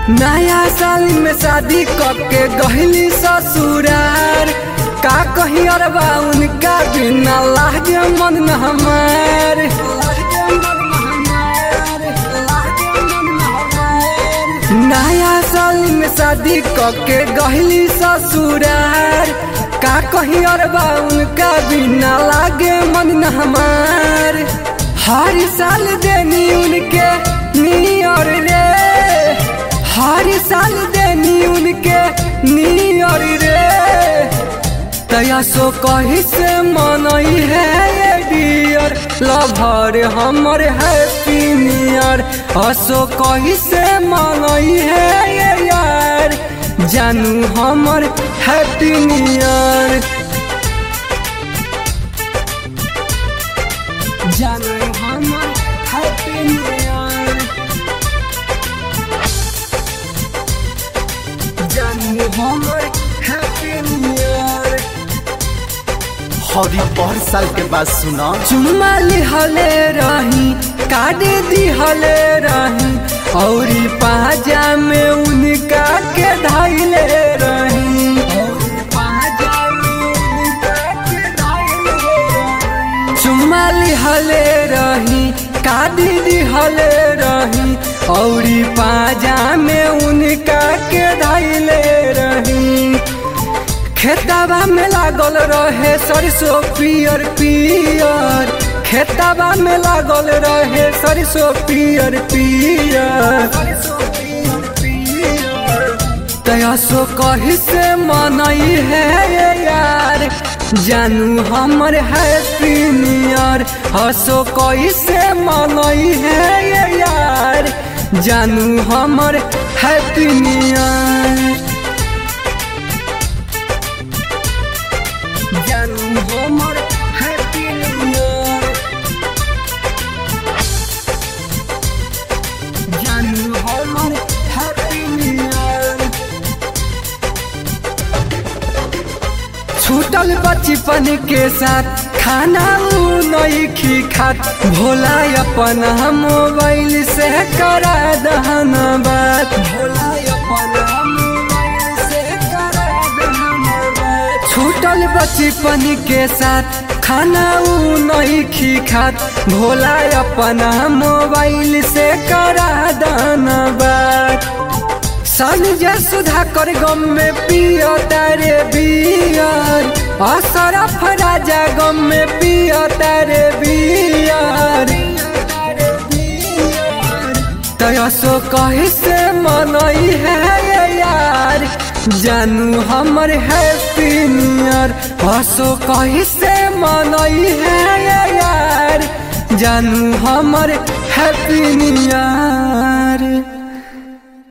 नया साल में शादी करके गहली ससुरार का कही अरबा उनका बिना लागे मन न हमार नया साल में शादी करके गहली ससुरार का कही अरबा उनका बिना लागे मन न हमार हर साल देनी उनके नियर रे हर साल देनी उनके नियर रे तया सो कही से मनई है ये डियर लभर हमर हैप्पी नियर असो कही से मनई है ये यार जानू हमर हैप्पी नियर जानू हमर हैप्पी नियर जानू हमर हैप्पी नियर हरी पर साल के बाद सुना चुम्मा लिहले रही काट दिहले रही और पाजा में उनका के धैले रही चुम्मा लिहले रही काट दिहले रही और पाजा में उनका के धैले रही खेतबा में लागल रहे सरसों पियर पियर खेतबा में लागल रहे सरसों पियर पियर तया सो कही से मनई है ये यार जानू हमर हैप्पी नियर हसो कही से मनई है ये यार जानू हमर हैप्पी नियर जानू हमर हैप्पी नियर जानू हमर हैप्पी नियर छूटल बचपन के साथ खाना उ नहीं खी खात भोला अपन मोबाइल से करा दहन बात भोला अपन मोबाइल से करा दहन बात छूटल बचपन के साथ खाना उ नहीं खी खात भोला अपन मोबाइल से करा दहन बात संजय सुधाकर गम में पियो तारे बियर असरफ राजा गम में पियो तारे बियर तयसो कही से मनई है ये यार जानू हमर हैप्पी नियर हसो कही से मनई है ये यार जानू हमर हैप्पी नियर